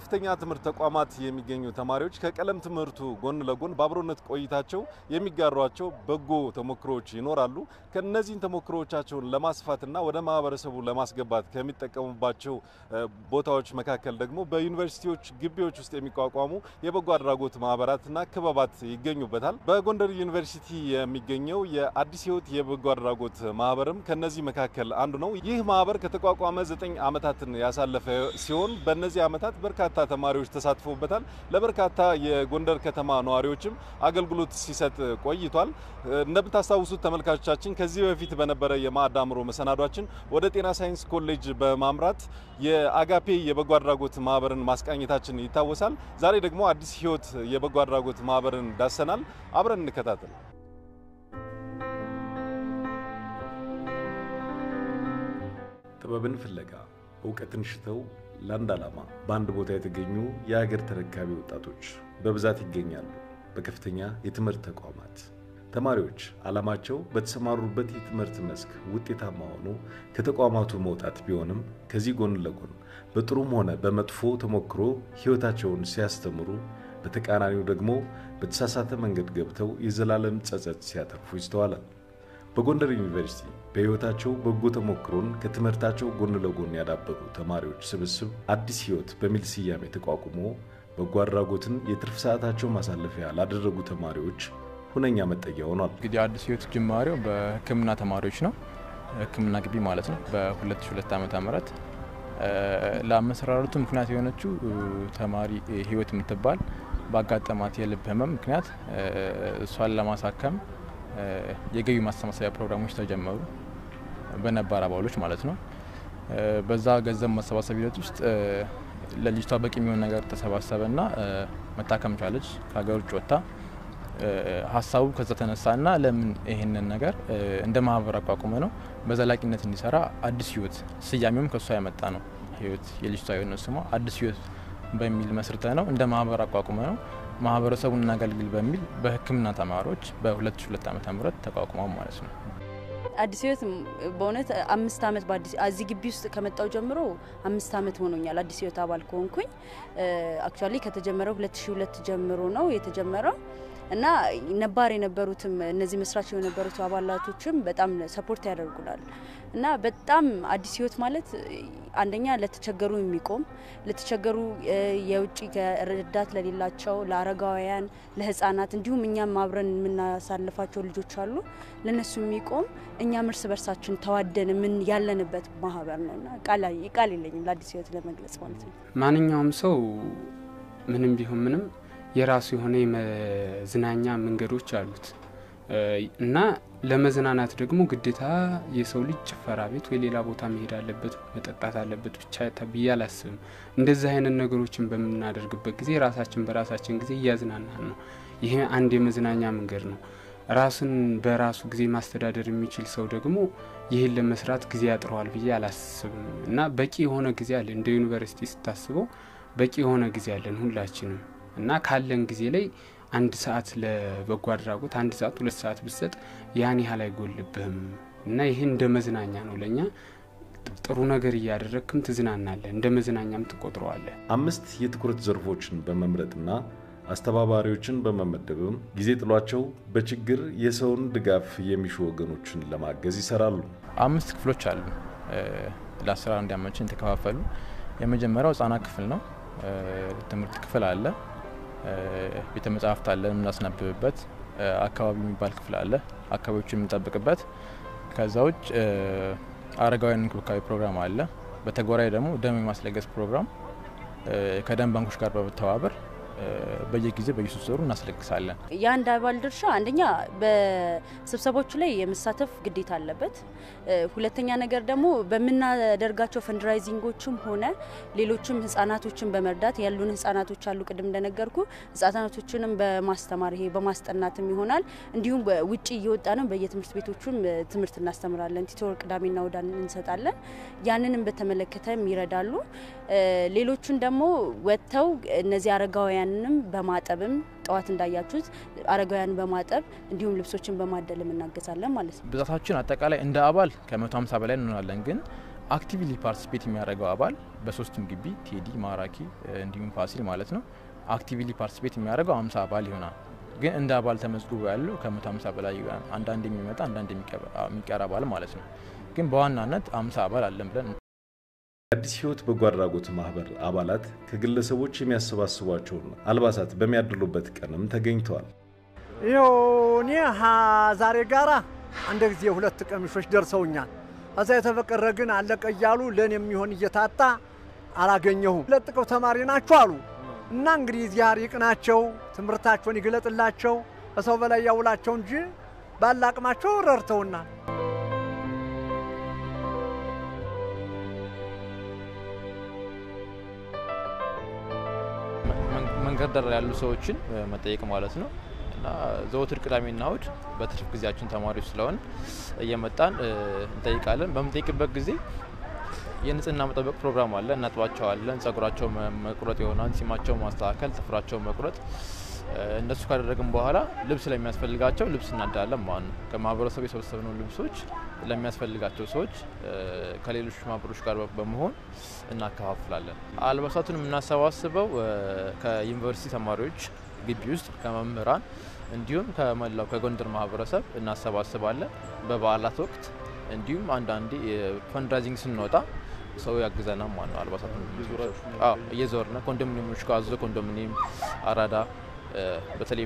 በከፍተኛ ትምህርት ተቋማት የሚገኙ ተማሪዎች ከቀለም ትምህርቱ ጎን ለጎን በአብሮነት ቆይታቸው የሚጋሯቸው በጎ ተሞክሮዎች ይኖራሉ። ከነዚህን ተሞክሮዎቻቸውን ለማስፋትና ወደ ማህበረሰቡ ለማስገባት ከሚጠቀሙባቸው ቦታዎች መካከል ደግሞ በዩኒቨርሲቲዎች ግቢዎች ውስጥ የሚቋቋሙ የበጎ አድራጎት ማህበራትና ክበባት ይገኙበታል። በጎንደር ዩኒቨርሲቲ የሚገኘው የአዲስ ሕይወት የበጎ አድራጎት ማህበርም ከነዚህ መካከል አንዱ ነው። ይህ ማህበር ከተቋቋመ ዘጠኝ ዓመታትን ያሳለፈ ሲሆን በእነዚህ ዓመታት በርካታ ተማሪዎች ተሳትፎበታል። ለበርካታ የጎንደር ከተማ ነዋሪዎችም አገልግሎት ሲሰጥ ቆይቷል። እንደምታስታውሱት ተመልካቾቻችን ከዚህ በፊት በነበረ የማዕድ አእምሮ መሰናዷችን ወደ ጤና ሳይንስ ኮሌጅ በማምራት የአጋፔ የበጎ አድራጎት ማህበርን ማስቃኘታችን ይታወሳል። ዛሬ ደግሞ አዲስ ሕይወት የበጎ አድራጎት ማህበርን ዳሰናል። አብረን እንከታተል። ጥበብን ፍለጋ እውቀትን ሽተው ለአንድ ዓላማ በአንድ ቦታ የተገኙ የሀገር ተረካቢ ወጣቶች በብዛት ይገኛሉ። በከፍተኛ የትምህርት ተቋማት ተማሪዎች ዓላማቸው በተሰማሩበት የትምህርት መስክ ውጤታማ ሆኖ ከተቋማቱ መውጣት ቢሆንም ከዚህ ጎን ለጎን በጥሩም ሆነ በመጥፎ ተሞክሮ ሕይወታቸውን ሲያስተምሩ፣ በተቃራኒው ደግሞ በተሳሳተ መንገድ ገብተው የዘላለም ጸጸት ሲያተርፉ ይስተዋላል። በጎንደር ዩኒቨርሲቲ በሕይወታቸው በጎ ተሞክሮን ከትምህርታቸው ጎን ለጎን ያዳበሩ ተማሪዎች ስብስብ አዲስ ሕይወት በሚል ስያሜ ተቋቁሞ በጎ አድራጎትን የትርፍ ሰዓታቸው ማሳለፊያ ላደረጉ ተማሪዎች ሁነኛ መጠጊያ ሆኗል። እንግዲህ አዲስ ሕይወት ጅማሬው በሕክምና ተማሪዎች ነው። ሕክምና ግቢ ማለት ነው። በ2002 ዓመተ ምህረት ለአመሰራረቱ ምክንያት የሆነችው ተማሪ ሕይወት የምትባል ባጋጠማት የልብ ህመም ምክንያት እሷን ለማሳከም የገቢ ማሰባሰቢያ ፕሮግራሞች ተጀመሩ፣ በነባር አባሎች ማለት ነው። በዛ ገንዘብ ማሰባሰብ ሂደት ውስጥ ለልጅቷ በቂ የሚሆን ነገር ተሰባሰበና መታከም ቻለች። ከሀገር ውጭ ወጥታ ሀሳቡ ከዛ ተነሳና ለምን ይህንን ነገር እንደ ማህበር አቋቁመ ነው በዘላቂነት እንዲሰራ አዲስ ሕይወት ስያሜውም ከእሷ ያመጣ ነው። ሕይወት የልጅቷ የሆነ ስሟ አዲስ ሕይወት በሚል መስርተ ነው እንደ ማህበር አቋቁመ ነው ማህበረሰቡን እናገልግል በሚል በሕክምና ተማሪዎች በ2002 ዓ ም ተቋቁመው ማለት ነው። አዲስ ሕይወት በእውነት አምስት ዓመት በአዲስ እዚህ ግቢ ውስጥ ከመጣው ጀምሮ አምስት ዓመት ሆኖኛል። አዲስ ሕይወት አባል ከሆንኩኝ አክቹዋሊ ከተጀመረው 2002 ጀምሮ ነው የተጀመረው እና ነባር የነበሩትም እነዚህ መስራች የነበሩት አባላቶችም በጣም ሰፖርት ያደርጉናል እና በጣም አዲስ ሕይወት ማለት አንደኛ ለተቸገሩ የሚቆም ለተቸገሩ የውጭ ረዳት ለሌላቸው፣ ለአረጋውያን፣ ለህፃናት እንዲሁም እኛም አብረን የምናሳልፋቸው ልጆች አሉ ለነሱ የሚቆም እኛም እርስ በርሳችን ተዋደን ምን ያለንበት ማህበር ነው እና ቃል የለኝም ለአዲስ ሕይወት ለመግለጽ ማለት ነው። ማንኛውም ሰው ምንም ቢሆን ምንም የራሱ የሆነ የመዝናኛ መንገዶች አሉት እና ለመዝናናት ደግሞ ግዴታ የሰው ልጅ ጭፈራ ቤት ወይ ሌላ ቦታ መሄድ አለበት መጠጣት አለበት ብቻ ብዬ አላስብም። እንደዚህ አይነት ነገሮችን በምናደርግበት ጊዜ ራሳችን በራሳችን ጊዜ እያዝናናን ነው። ይሄ አንድ የመዝናኛ መንገድ ነው። ራሱን በራሱ ጊዜ ማስተዳደር የሚችል ሰው ደግሞ ይህን ለመስራት ጊዜ ያጥረዋል ብዬ አላስብም እና በቂ የሆነ ጊዜ አለ። እንደ ዩኒቨርሲቲ ስታስበው በቂ የሆነ ጊዜ አለን ሁላችንም እና ካለን ጊዜ ላይ አንድ ሰዓት ለበጎ አድራጎት አንድ ሰዓት ሁለት ሰዓት ብሰጥ ያን ያህል አይጎልብህም እና ይህ እንደ መዝናኛ ነው ለእኛ ጥሩ ነገር እያደረግክም ትዝናናለህ፣ እንደ መዝናኛም ትቆጥረዋለህ። አምስት የትኩረት ዘርፎችን በመምረጥና አስተባባሪዎችን በመመደብም ጊዜ ጥሏቸው በችግር የሰውን ድጋፍ የሚሹ ወገኖችን ለማገዝ ይሰራሉ። አምስት ክፍሎች አሉ ለስራ እንዲያመችን የተከፋፈሉ። የመጀመሪያው ህጻናት ክፍል ነው። ትምህርት ክፍል አለ። ቤተ መጻሕፍት አለ የምናስነብብበት። አካባቢ የሚባል ክፍል አለ አካባቢዎችን የምንጠብቅበት። ከዛ ውጭ አረጋውያን እንክብካቤ ፕሮግራም አለ። በተጓራኝ ደግሞ ደም የማስለገስ ፕሮግራም ከደም ባንኮች ጋር በመተባበር በየጊዜ በየሶስት ወሩ እናስለግሳለን። የአንድ አባል ድርሻ አንደኛ በስብሰቦቹ ላይ የመሳተፍ ግዴታ አለበት። ሁለተኛ ነገር ደግሞ በምናደርጋቸው ፈንድራይዚንጎችም ሆነ ሌሎችም ህጻናቶችን በመርዳት ያሉን ህጻናቶች አሉ። ቅድም እንደነገርኩ ህጻናቶችንም በማስተማር ይሄ በማስጠናትም ይሆናል። እንዲሁም ውጭ እየወጣ ነው በየትምህርት ቤቶቹም ትምህርት እናስተምራለን። ቲቶር ቅዳሜና እሁዳን እንሰጣለን። ያንንም በተመለከተም ይረዳሉ። ሌሎቹን ደግሞ ወጥተው እነዚህ አረጋውያን ንም በማጠብም ጠዋት እንዳያችሁት አረጋውያን በማጠብ እንዲሁም ልብሶችን በማደልም እናገዛለን ማለት ነው። ብዛታችን አጠቃላይ እንደ አባል ከ150 በላይ እንሆናለን። ግን አክቲቭሊ ፓርቲሲፔት የሚያደርገው አባል በሶስቱም ግቢ ቴዲ፣ ማራኪ እንዲሁም ፋሲል ማለት ነው አክቲቭሊ ፓርቲሲፔት የሚያደርገው አምሳ አባል ይሆናል። ግን እንደ አባል ተመዝግቦ ያለው ከመቶ ሀምሳ በላይ ይሆናል። አንዳንድ የሚመጣ አንዳንድ የሚቀር አባል ማለት ነው። ግን በዋናነት አምሳ አባል አለን ብለን የአዲስ ሕይወት በጎ አድራጎት ማህበር አባላት ከግለሰቦች የሚያሰባስቧቸውን አልባሳት በሚያድሉበት ቀንም ተገኝተዋል። ይኸው እኔ ዛሬ ጋራ አንድ ጊዜ ሁለት ቀሚሶች ደርሰውኛል። ከዛ የተፈቀረ ግን አለቀ እያሉ ለእኔ የሚሆን እየታጣ አላገኘሁም። ለጥቀው ተማሪ ናቸው አሉ እና እንግዲህ እግዚአብሔር ይቅናቸው፣ ትምህርታቸውን ይግለጥላቸው፣ ከሰው በላይ ያውላቸው እንጂ ባለ አቅማቸው ረድተውናል። መንገድ ዳር ያሉ ሰዎችን መጠየቅ ማለት ነው እና ዘወትር ቅዳሜና እሁድ በትርፍ ጊዜያችን ተማሪዎች ስለሆን እየመጣን እንጠይቃለን። በምንጠይቅበት ጊዜ የንጽህና መጠበቅ ፕሮግራም አለ። እናጥባቸዋለን። ጸጉራቸው መቁረጥ ይሆናል፣ ጺማቸው ማስተካከል፣ ጥፍራቸው መቁረጥ። እነሱ ካደረግን በኋላ ልብስ ለሚያስፈልጋቸው ልብስ እናዳለን ማለት ነው። ከማህበረሰቡ የሰበሰብነው ልብሶች ለሚያስፈልጋቸው ሰዎች ከሌሎች ማህበሮች ጋር በመሆን እናከፋፍላለን። አልባሳቱን የምናሰባስበው ከዩኒቨርሲቲ ተማሪዎች ግቢ ውስጥ ከመምህራን እንዲሁም ከመላው ከጎንደር ማህበረሰብ እናሰባስባለን። በበዓላት ወቅት እንዲሁም አንዳንዴ ፈንድራይዚንግ ስንወጣ ሰው ያግዘናል ማለት ነው። አልባሳቱን እየዞርነ ኮንዶሚኒየሞች ጋር አዞ ኮንዶሚኒየም፣ አራዳ በተለይ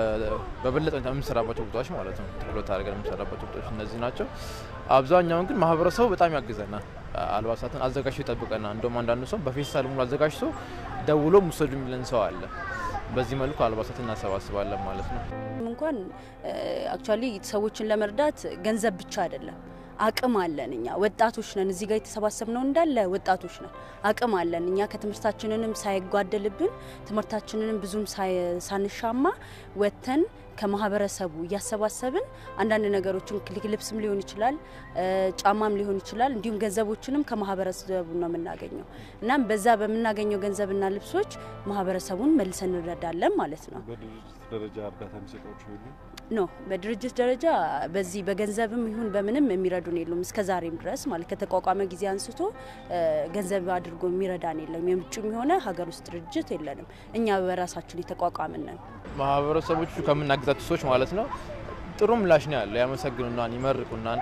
በበለጠ የምንሰራባቸው ቦታዎች ማለት ነው። ትኩረት አድርገን የምንሰራባቸው ቦታዎች እነዚህ ናቸው። አብዛኛውን ግን ማህበረሰቡ በጣም ያግዘናል። አልባሳትን አዘጋጅቶ ይጠብቀናል። እንደውም አንዳንዱ ሰው በፌስታል ሙሉ አዘጋጅቶ ደውሎ ውሰዱ የሚለን ሰው አለ። በዚህ መልኩ አልባሳትን እናሰባስባለን ማለት ነው። እንኳን አክቹዋሊ ሰዎችን ለመርዳት ገንዘብ ብቻ አይደለም አቅም አለን። እኛ ወጣቶች ነን። እዚህ ጋር የተሰባሰብነው እንዳለ ወጣቶች ነን። አቅም አለን። እኛ ከትምህርታችንንም ሳይጓደልብን ትምህርታችንንም ብዙም ሳንሻማ ወጥተን ከማህበረሰቡ እያሰባሰብን አንዳንድ ነገሮችን ልብስም ሊሆን ይችላል፣ ጫማም ሊሆን ይችላል። እንዲሁም ገንዘቦችንም ከማህበረሰቡ ነው የምናገኘው። እናም በዛ በምናገኘው ገንዘብና ልብሶች ማህበረሰቡን መልሰን እንረዳለን ማለት ነው። በድርጅት ደረጃ እርዳታ የሚሰጧቸው የሉም? ኖ በድርጅት ደረጃ በዚህ በገንዘብም ይሁን በምንም የሚረዱን የሉም። እስከ ዛሬም ድረስ ማለት ከተቋቋመ ጊዜ አንስቶ ገንዘብ አድርጎ የሚረዳን የለም። የውጭም የሆነ ሀገር ውስጥ ድርጅት የለንም። እኛ በራሳችን የተቋቋምን ነን። ማህበረሰቦቹ ከምናግዛቸው ሰዎች ማለት ነው ጥሩ ምላሽ ነው ያለው። ያመሰግኑናን፣ ይመርቁናን፣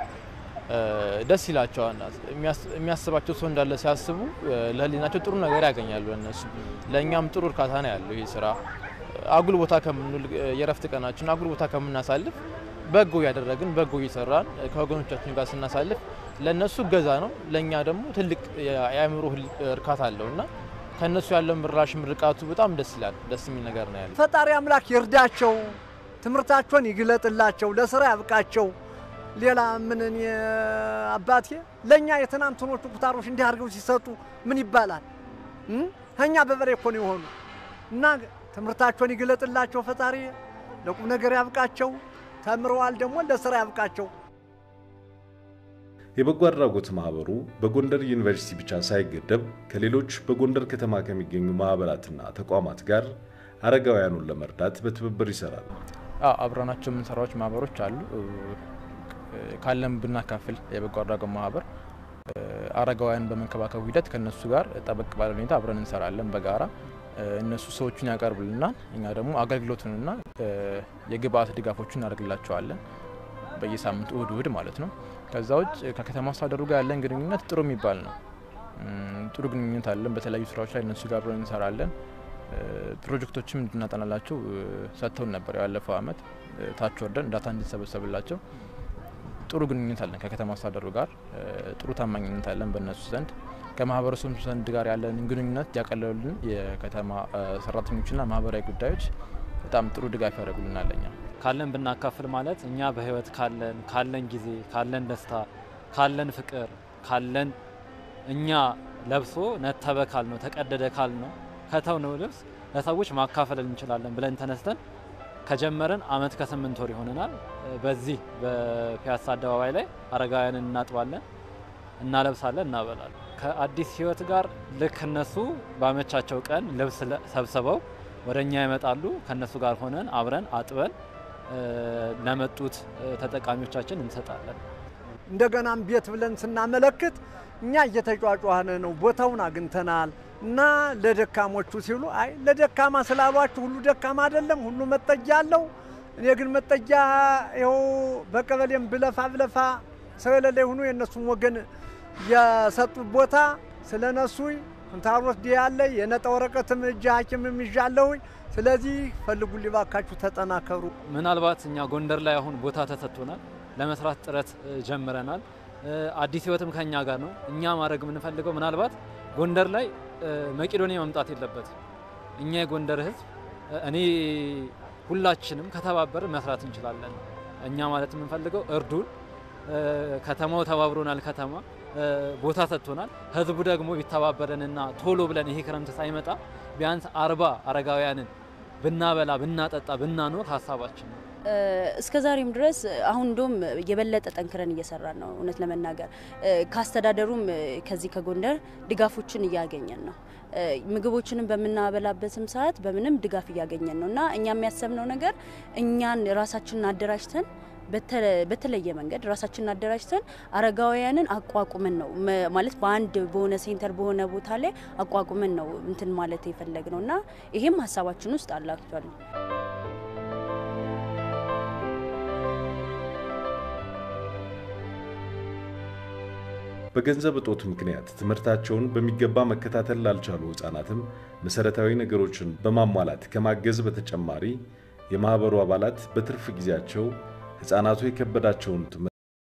ደስ ይላቸዋል። የሚያስባቸው ሰው እንዳለ ሲያስቡ ለህሊናቸው ጥሩ ነገር ያገኛሉ። እነሱ ለእኛም ጥሩ እርካታ ነው ያለው ይህ ስራ አጉል ቦታ ከምንውል የረፍት ቀናችን አጉል ቦታ ከምናሳልፍ በጎ እያደረግን በጎ እየሰራን ከወገኖቻችን ጋር ስናሳልፍ ለእነሱ እገዛ ነው፣ ለእኛ ደግሞ ትልቅ የአእምሮ እርካታ አለው እና ከእነሱ ያለው ምራሽ ምርቃቱ በጣም ደስ ይላል። ደስ የሚል ነገር ነው ያለው። ፈጣሪ አምላክ ይርዳቸው፣ ትምህርታቸውን ይግለጥላቸው፣ ለስራ ያብቃቸው። ሌላ ምን እኔ አባቴ ለእኛ የትናንትኖቹ ኩታሮች እንዲህ አድርገው ሲሰጡ ምን ይባላል? ከእኛ በበሬ እኮ ነው የሆኑ እና ትምህርታቸውን ይግለጥላቸው ፈጣሪ፣ ለቁም ነገር ያብቃቸው። ተምረዋል ደግሞ ለስራ ያብቃቸው። የበጎ አድራጎት ማህበሩ በጎንደር ዩኒቨርሲቲ ብቻ ሳይገደብ ከሌሎች በጎንደር ከተማ ከሚገኙ ማህበራትና ተቋማት ጋር አረጋውያኑን ለመርዳት በትብብር ይሰራል። አብረናቸው የምንሰራዎች ማህበሮች አሉ። ካለም ብናካፍል የበጎ አድራጎት ማህበር አረጋውያን በመንከባከቡ ሂደት ከእነሱ ጋር ጠበቅ ባለ ሁኔታ አብረን እንሰራለን በጋራ እነሱ ሰዎቹን ያቀርቡልናል። እኛ ደግሞ አገልግሎቱንና የግብአት ድጋፎችን እናደርግላቸዋለን በየሳምንቱ እሁድ እሁድ ማለት ነው። ከዛ ውጭ ከከተማ አስተዳደሩ ጋር ያለን ግንኙነት ጥሩ የሚባል ነው። ጥሩ ግንኙነት አለን። በተለያዩ ስራዎች ላይ እነሱ ጋር አብረን እንሰራለን። ፕሮጀክቶችም እንድናጠናላቸው ሰጥተውን ነበር። ያለፈው አመት ታች ወርደን ዳታ እንዲሰበሰብላቸው ጥሩ ግንኙነት አለን ከከተማ አስተዳደሩ ጋር ጥሩ ታማኝነት አለን በእነሱ ዘንድ ከማህበረሰቡ ዘንድ ጋር ያለንን ግንኙነት ያቀለሉልን የከተማ ሰራተኞችና ማህበራዊ ጉዳዮች በጣም ጥሩ ድጋፍ ያደርጉልናል። ለኛ ካለን ብናካፍል ማለት እኛ በህይወት ካለን ካለን ጊዜ ካለን ደስታ ካለን ፍቅር ካለን እኛ ለብሶ ነተበ ካል ነው ተቀደደ ካል ነው ከተው ነው ልብስ ለሰዎች ማካፈል እንችላለን ብለን ተነስተን ከጀመረን አመት ከስምንት ወር ይሆነናል። በዚህ በፒያሳ አደባባይ ላይ አረጋውያንን እናጥባለን፣ እናለብሳለን፣ እናበላለን። ከአዲስ ህይወት ጋር ልክ እነሱ ባመቻቸው ቀን ልብስ ሰብስበው ወደ እኛ ይመጣሉ። ከእነሱ ጋር ሆነን አብረን አጥበን ለመጡት ተጠቃሚዎቻችን እንሰጣለን። እንደገናም ቤት ብለን ስናመለክት እኛ እየተጫጫህን ነው፣ ቦታውን አግኝተናል እና ለደካሞቹ ሲሉ አይ ለደካማ ስላሏችሁ ሁሉ ደካማ አይደለም፣ ሁሉ መጠጊያ አለው። እኔ ግን መጠጊያ ይኸው በቀበሌም ብለፋ ብለፋ ሰው የሌለ ሆኖ የእነሱም ወገን የሰጡት ቦታ ስለነሱኝ ኩንታሮት ዲ ያለ የነጠ ወረቀትም እጅ ሐኪምም ይዣለሁኝ። ስለዚህ ፈልጉልኝ ባካችሁ፣ ተጠናከሩ። ምናልባት እኛ ጎንደር ላይ አሁን ቦታ ተሰጥቶናል፣ ለመስራት ጥረት እ, ጀምረናል። እ, አዲስ ህይወትም ከኛ ጋር ነው። እኛ ማድረግ የምንፈልገው ምናልባት ጎንደር ላይ እ, መቄዶንያ መምጣት የለበትም። እኛ የጎንደር ህዝብ እ, እኔ ሁላችንም ከተባበር መስራት እንችላለን። እኛ ማለት የምንፈልገው እርዱን። እ, ከተማው ተባብሮናል። ከተማ እ, ቦታ ሰጥቶናል። ህዝቡ ደግሞ ቢተባበረንና ቶሎ ብለን ይሄ ክረምት ሳይመጣ ቢያንስ አርባ አረጋውያንን ብናበላ ብናጠጣ ብናኖር ሀሳባችን ነው። እስከ ዛሬም ድረስ አሁን እንደውም የበለጠ ጠንክረን እየሰራን ነው። እውነት ለመናገር እ፣ ከአስተዳደሩም እ፣ ከዚህ ከጎንደር ድጋፎችን እያገኘን ነው። እ፣ ምግቦችንም በምናበላበትም ሰዓት በምንም ድጋፍ እያገኘን ነው እና እኛ የሚያሰብነው ነገር እኛን ራሳችንን አደራጅተን በተ- በተለየ መንገድ ራሳችንን አደራጅተን አረጋውያንን አቋቁመን ነው መ- ማለት በአንድ በሆነ ሴንተር በሆነ ቦታ ላይ አቋቁመን ነው እንትን ማለት የፈለግ ነው እና ይሄም ሀሳባችን ውስጥ አለ አክቹዋሊ በገንዘብ እጦት ምክንያት ትምህርታቸውን በሚገባ መከታተል ላልቻሉ ሕፃናትም መሠረታዊ ነገሮችን በማሟላት ከማገዝ በተጨማሪ የማኅበሩ አባላት በትርፍ ጊዜያቸው ሕፃናቱ የከበዳቸውን ትምህርት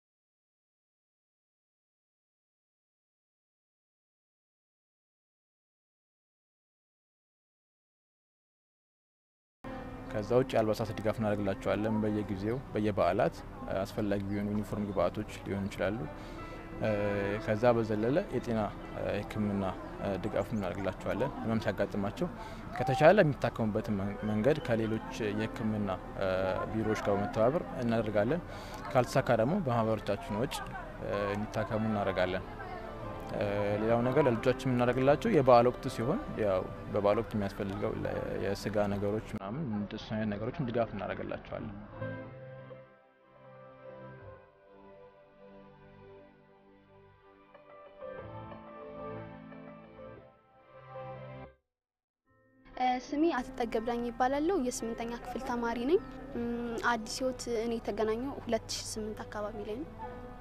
ከዛ ውጭ የአልባሳት ድጋፍ እናደርግላቸዋለን። በየጊዜው በየበዓላት አስፈላጊ የሆኑ ዩኒፎርም ግብአቶች ሊሆኑ ይችላሉ። እ፣ ከዛ በዘለለ የጤና እ፣ ሕክምና እ፣ ድጋፍ እናደርግላቸዋለን። ህመም ሲያጋጥማቸው ከተቻለ የሚታከሙበትን መን- መንገድ ከሌሎች የሕክምና እ፣ ቢሮዎች ጋር በመተባበር እናደርጋለን። ካልተሳካ ደግሞ በማህበሮቻችን ወጪ እ፣ እንዲታከሙ እናደርጋለን። እ፣ ሌላው ነገር ለልጆቻችን የምናደርግላቸው የበዓል ወቅት ሲሆን ያው በበዓል ወቅት የሚያስፈልገው ለ- የስጋ ነገሮች ምናምን እንደሱ አይነት ነገሮችን ድጋፍ እናደርግላቸዋለን። ስሜ አትጠገብ ዳኝ ይባላለሁ። የስምንተኛ ክፍል ተማሪ ነኝ። እም፣ አዲስ ህይወት እኔ የተገናኘው 2008 አካባቢ ላይ ነው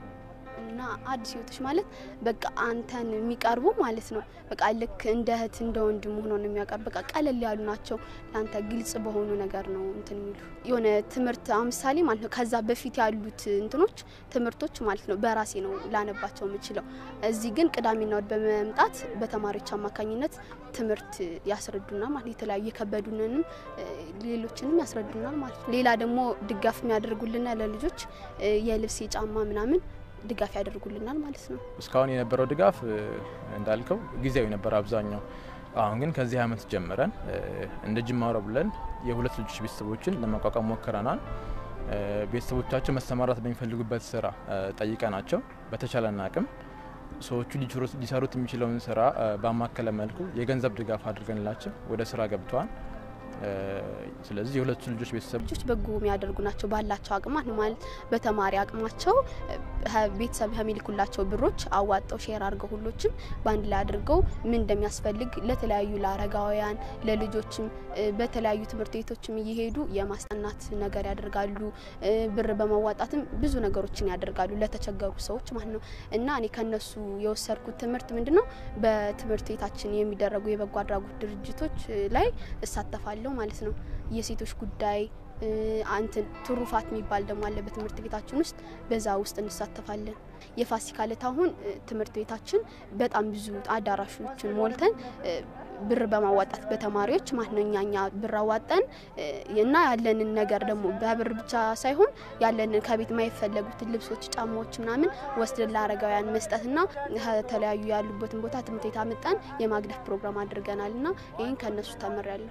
እና አዲስ ህይወቶች ማለት በቃ አንተን የሚቀርቡ ማለት ነው። በቃ ልክ እንደ እህት እንደ ወንድም ሆኖ ነው የሚያቀርብ። በቃ ቀለል ያሉ ናቸው። ለአንተ ግልጽ በሆኑ ነገር ነው እንትን የሚሉ የሆነ ትምህርት አሁን ምሳሌ ማለት ነው። ከዛ በፊት ያሉት እንትኖች ትምህርቶች ማለት ነው በራሴ ነው ላነባቸው የምችለው። እዚህ ግን ቅዳሜና እሁድ በመምጣት በተማሪዎች አማካኝነት ትምህርት ያስረዱናል ማለት ነው። የተለያዩ የከበዱንንም እ፣ ሌሎችንም ያስረዱናል ማለት ነው። ሌላ ደግሞ ድጋፍ የሚያደርጉልና ለልጆች እ፣ የልብስ የጫማ ምናምን ድጋፍ ያደርጉልናል ማለት ነው። እስካሁን የነበረው ድጋፍ እ፣ እንዳልከው ጊዜያዊ ነበር አብዛኛው። አሁን ግን ከዚህ ዓመት ጀምረን እ፣ እንደ ጅማሮ ብለን የሁለት ልጆች ቤተሰቦችን ለማቋቋም ሞክረናል። እ፣ ቤተሰቦቻቸው መሰማራት በሚፈልጉበት ስራ እ፣ ጠይቀናቸው በተቻለን አቅም ሰዎቹ ሊችሩት- ሊሰሩት የሚችለውን ስራ እ፣ ባማከለ መልኩ የገንዘብ ድጋፍ አድርገንላቸው ወደ ስራ ገብተዋል። እ፣ ስለዚህ የሁለቱ ልጆች ቤተሰብ ልጆች በጎ የሚያደርጉ ናቸው ባላቸው አቅማት ነው ማለት በተማሪ አቅማቸው እ፣ ሀ- ቤተሰብ ከሚልኩላቸው ብሮች አዋጠው ሼር አድርገው ሁሎችም በአንድ ላይ አድርገው ምን እንደሚያስፈልግ ለተለያዩ ለአረጋውያን ለልጆችም እ፣ በተለያዩ ትምህርት ቤቶችም እየሄዱ የማስጠናት ነገር ያደርጋሉ። እ፣ ብር በማዋጣትም ብዙ ነገሮችን ያደርጋሉ ለተቸገሩ ሰዎች ማለት ነው። እና እኔ ከነሱ የወሰድኩት ትምህርት ምንድን ነው በትምህርት ቤታችን የሚደረጉ የበጎ አድራጎት ድርጅቶች እ፣ ላይ እሳተፋለሁ ማለት ነው። የሴቶች ጉዳይ እ፣ አንትን ትሩፋት የሚባል ደግሞ አለ በትምህርት ቤታችን ውስጥ በዛ ውስጥ እንሳተፋለን። የፋሲካ ዕለት አሁን እ፣ ትምህርት ቤታችን በጣም ብዙ አዳራሾችን ሞልተን እ፣ ብር በማዋጣት በተማሪዎች ማለት ነው እኛ እኛ ብር አዋጠን እ፣ እና ያለንን ነገር ደግሞ በብር ብቻ ሳይሆን ያለንን ከቤት የማይፈለጉትን ልብሶች፣ ጫማዎች ምናምን ወስደን ለአረጋውያን መስጠትና ከተለያዩ ያሉበትን ቦታ ትምህርት ቤት አመጣን የማግደፍ ፕሮግራም አድርገናል እና ይህን ከእነሱ ተምሬያለሁ።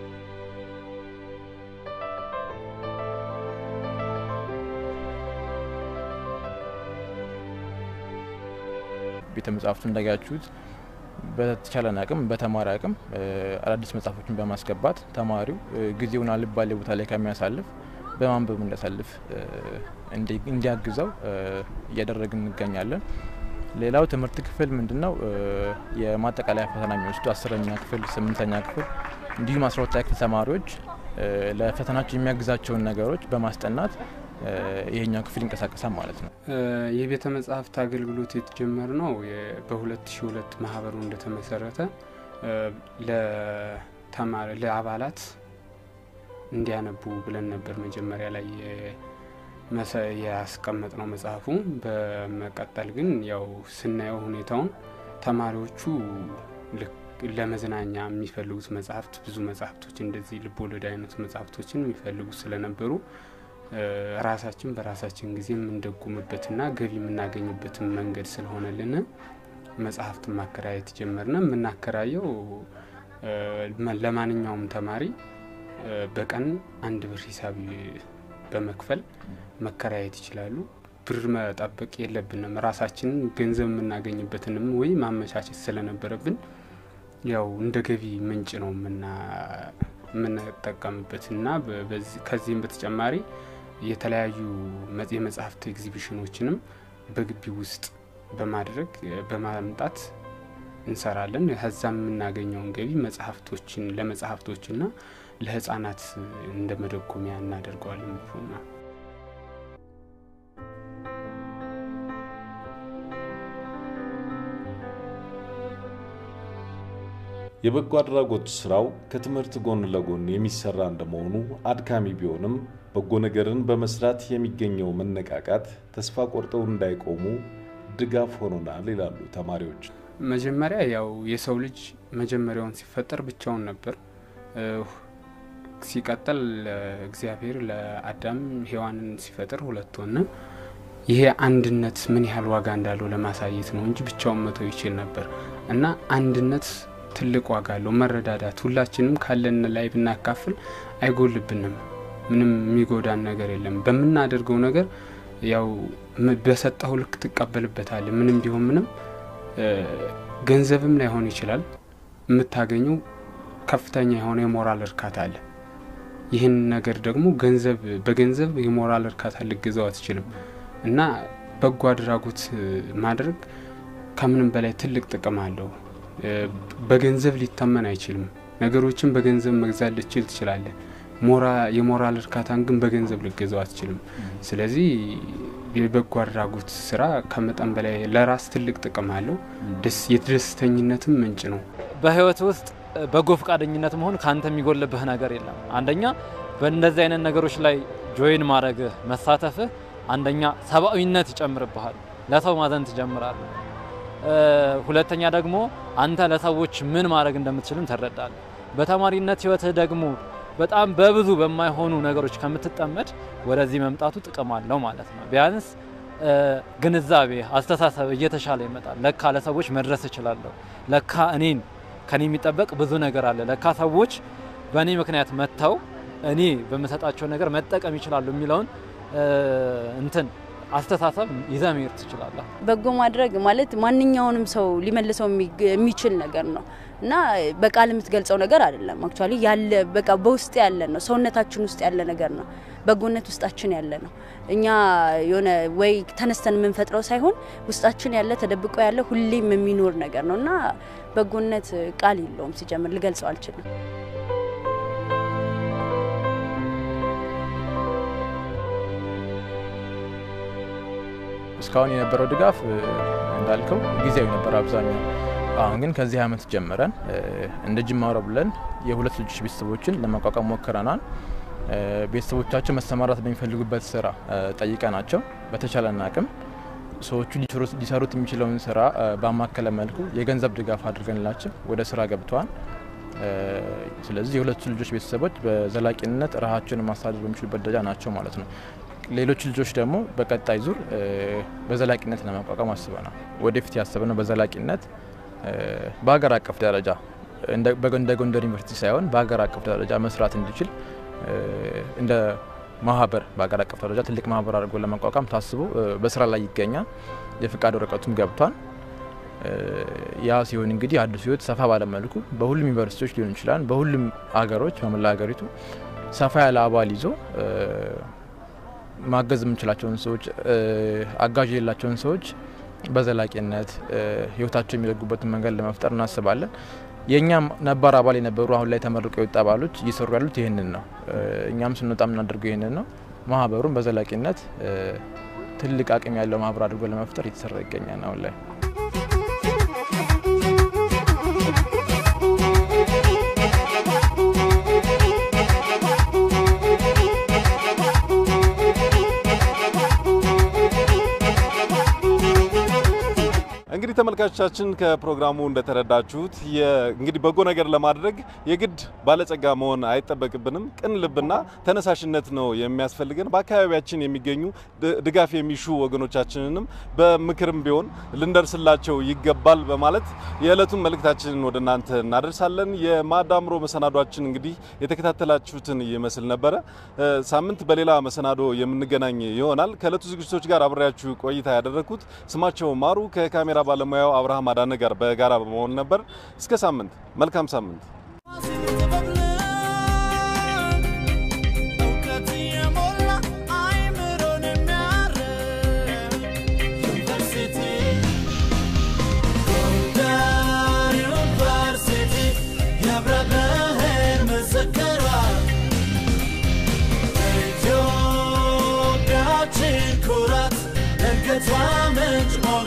ቤተ መጻሕፍቱ እንዳያችሁት በተቻለን አቅም በተማሪ አቅም እ፣ አዳዲስ መጽሐፎችን በማስገባት ተማሪው እ፣ ጊዜውን አልባሌ ቦታ ላይ ከሚያሳልፍ በማንበብ እንዲያሳልፍ እንዲያግዘው እያደረግን እንገኛለን። ሌላው ትምህርት ክፍል ምንድን ነው የማጠቃለያ ፈተና የሚወስዱ አስረኛ ክፍል፣ ስምንተኛ ክፍል እንዲሁም አስራ ሁለተኛ ክፍል ተማሪዎች ለፈተናቸው የሚያግዛቸውን ነገሮች በማስጠናት ይሄኛው ክፍል ይንቀሳቀሳል ማለት ነው። የቤተ መጻሕፍት አገልግሎት የተጀመረ ነው በ2002 ማህበሩ እንደተመሰረተ ለተማሪ ለአባላት እንዲያነቡ ብለን ነበር መጀመሪያ ላይ ያስቀመጥ ነው መጽሐፉ። በመቀጠል ግን ያው ስናየው ሁኔታውን ተማሪዎቹ ለመዝናኛ የሚፈልጉት መጽሐፍት ብዙ መጽሐፍቶች እንደዚህ ልቦለድ አይነት መጽሐፍቶችን የሚፈልጉት ስለነበሩ ራሳችን በራሳችን ጊዜ የምንደጉምበትና ገቢ የምናገኝበትን መንገድ ስለሆነልን መጽሐፍትን ማከራየት ጀመርነ። የምናከራየው ለማንኛውም ተማሪ በቀን አንድ ብር ሂሳብ በመክፈል መከራየት ይችላሉ። ብር መጠበቅ የለብንም። ራሳችንን ገንዘብ የምናገኝበትንም ወይ ማመቻቸት ስለነበረብን ያው እንደ ገቢ ምንጭ ነው የምንጠቀምበት እና ከዚህም በተጨማሪ የተለያዩ የመጽሐፍት ኤግዚቢሽኖችንም በግቢ ውስጥ በማድረግ በማምጣት እንሰራለን። ከዛም የምናገኘውን ገቢ መጽሐፍቶችን ለመጽሐፍቶችና ለህጻናት እንደ መደጎሚያ እናደርገዋለን። ብሩና የበጎ አድራጎት ስራው ከትምህርት ጎን ለጎን የሚሰራ እንደመሆኑ አድካሚ ቢሆንም በጎ ነገርን በመስራት የሚገኘው መነቃቃት ተስፋ ቆርጠው እንዳይቆሙ ድጋፍ ሆኖናል ይላሉ ተማሪዎች። መጀመሪያ ያው የሰው ልጅ መጀመሪያውን ሲፈጠር ብቻውን ነበር። ሲቀጥል እግዚአብሔር ለአዳም ሔዋንን ሲፈጥር ሁለት ሆነ። ይሄ አንድነት ምን ያህል ዋጋ እንዳለው ለማሳየት ነው እንጂ ብቻውን መተው ይችል ነበር እና አንድነት ትልቅ ዋጋ አለው። መረዳዳት፣ ሁላችንም ካለን ላይ ብናካፍል አይጎልብንም። ምንም የሚጎዳን ነገር የለም። በምናደርገው ነገር ያው በሰጠው ልክ ትቀበልበታል። ምንም ቢሆን ምንም ገንዘብም ላይሆን ይችላል። የምታገኘው ከፍተኛ የሆነ የሞራል እርካታ አለ። ይህን ነገር ደግሞ ገንዘብ በገንዘብ የሞራል እርካታ ልገዛው አትችልም እና በጎ አድራጎት ማድረግ ከምንም በላይ ትልቅ ጥቅም አለው። በገንዘብ ሊታመን አይችልም። ነገሮችን በገንዘብ መግዛት ልችል ትችላለህ። የሞራል እርካታን ግን በገንዘብ ልገዛው አትችልም። ስለዚህ የበጎ አድራጎት ስራ ከመጠን በላይ ለራስ ትልቅ ጥቅም አለው። የደስተኝነትም ምንጭ ነው። በህይወት ውስጥ በጎ ፈቃደኝነት መሆን ከአንተ የሚጎልብህ ነገር የለም። አንደኛ በእንደዚህ አይነት ነገሮች ላይ ጆይን ማድረግህ መሳተፍህ፣ አንደኛ ሰብአዊነት ይጨምርብሃል። ለሰው ማዘን ትጀምራለህ። ሁለተኛ ደግሞ አንተ ለሰዎች ምን ማድረግ እንደምትችልም ትረዳለህ። በተማሪነት ህይወትህ ደግሞ በጣም በብዙ በማይሆኑ ነገሮች ከምትጠመድ ወደዚህ መምጣቱ ጥቅም አለው ማለት ነው። ቢያንስ ግንዛቤ፣ አስተሳሰብ እየተሻለ ይመጣል። ለካ ለሰዎች መድረስ እችላለሁ፣ ለካ እኔን ከኔ የሚጠበቅ ብዙ ነገር አለ፣ ለካ ሰዎች በእኔ ምክንያት መጥተው እኔ በምሰጣቸው ነገር መጠቀም ይችላሉ የሚለውን እንትን አስተሳሰብ ይዘህ መሄድ ትችላለህ። በጎ ማድረግ ማለት ማንኛውንም ሰው ሊመልሰው የሚችል ነገር ነው እና በቃል የምትገልጸው ነገር አይደለም። አክቹዋሊ ያለ በቃ በውስጥ ያለ ነው፣ ሰውነታችን ውስጥ ያለ ነገር ነው። በጎነት ውስጣችን ያለ ነው። እኛ የሆነ ወይ ተነስተን የምንፈጥረው ሳይሆን ውስጣችን ያለ ተደብቆ ያለ ሁሌም የሚኖር ነገር ነው እና በጎነት ቃል የለውም። ሲጀምር ልገልጸው አልችልም። እስካሁን የነበረው ድጋፍ እንዳልከው ጊዜያዊ ነበር አብዛኛው። አሁን ግን ከዚህ ዓመት ጀምረን እንደ ጅማሮ ብለን የሁለት ልጆች ቤተሰቦችን ለማቋቋም ሞክረናል። ቤተሰቦቻቸው መሰማራት በሚፈልጉበት ስራ ጠይቀናቸው በተቻለን አቅም ሰዎቹ ሊሰሩት የሚችለውን ስራ ባማከለ መልኩ የገንዘብ ድጋፍ አድርገንላቸው ወደ ስራ ገብተዋል። ስለዚህ የሁለቱ ልጆች ቤተሰቦች በዘላቂነት ራሳቸውን ማስተዳደር በሚችሉበት ደረጃ ናቸው ማለት ነው። ሌሎች ልጆች ደግሞ በቀጣይ ዙር በዘላቂነት ለማቋቋም አስበናል። ወደፊት ያሰብነው በዘላቂነት በሀገር አቀፍ ደረጃ እንደ ጎንደር ዩኒቨርሲቲ ሳይሆን በሀገር አቀፍ ደረጃ መስራት እንዲችል እንደ ማህበር በሀገር አቀፍ ደረጃ ትልቅ ማህበር አድርጎ ለማቋቋም ታስቦ በስራ ላይ ይገኛል። የፍቃድ ወረቀቱም ገብቷል። ያ ሲሆን እንግዲህ አዲሱ ህይወት ሰፋ ባለመልኩ በሁሉም ዩኒቨርሲቲዎች ሊሆን ይችላል፣ በሁሉም ሀገሮች በመላ ሀገሪቱ ሰፋ ያለ አባል ይዞ ማገዝ የምንችላቸውን ሰዎች አጋዥ የሌላቸውን ሰዎች በዘላቂነት ህይወታቸው የሚዘጉበትን መንገድ ለመፍጠር እናስባለን። የእኛም ነባር አባል የነበሩ አሁን ላይ ተመርቀው የወጡ አባሎች እየሰሩ ያሉት ይህንን ነው። እኛም ስንወጣ የምናደርገው ይህንን ነው። ማህበሩን በዘላቂነት ትልቅ አቅም ያለው ማህበር አድርጎ ለመፍጠር እየተሰራ ይገኛል አሁን ላይ። እንግዲህ ተመልካቾቻችን ከፕሮግራሙ እንደተረዳችሁት እንግዲህ በጎ ነገር ለማድረግ የግድ ባለጸጋ መሆን አይጠበቅብንም። ቅን ልብና ተነሳሽነት ነው የሚያስፈልገን። በአካባቢያችን የሚገኙ ድጋፍ የሚሹ ወገኖቻችንንም በምክርም ቢሆን ልንደርስላቸው ይገባል በማለት የዕለቱን መልእክታችንን ወደ እናንተ እናደርሳለን። የማዳምሮ መሰናዷችን እንግዲህ የተከታተላችሁትን ይመስል ነበረ። ሳምንት በሌላ መሰናዶ የምንገናኝ ይሆናል። ከዕለቱ ዝግጅቶች ጋር አብሬያችሁ ቆይታ ያደረግኩት ስማቸው ማሩ ከካሜራ ባለሙያው አብርሃም አዳነ ጋር በጋራ በመሆን ነበር። እስከ ሳምንት፣ መልካም ሳምንት። ኩራት እድገቷ ምንጭ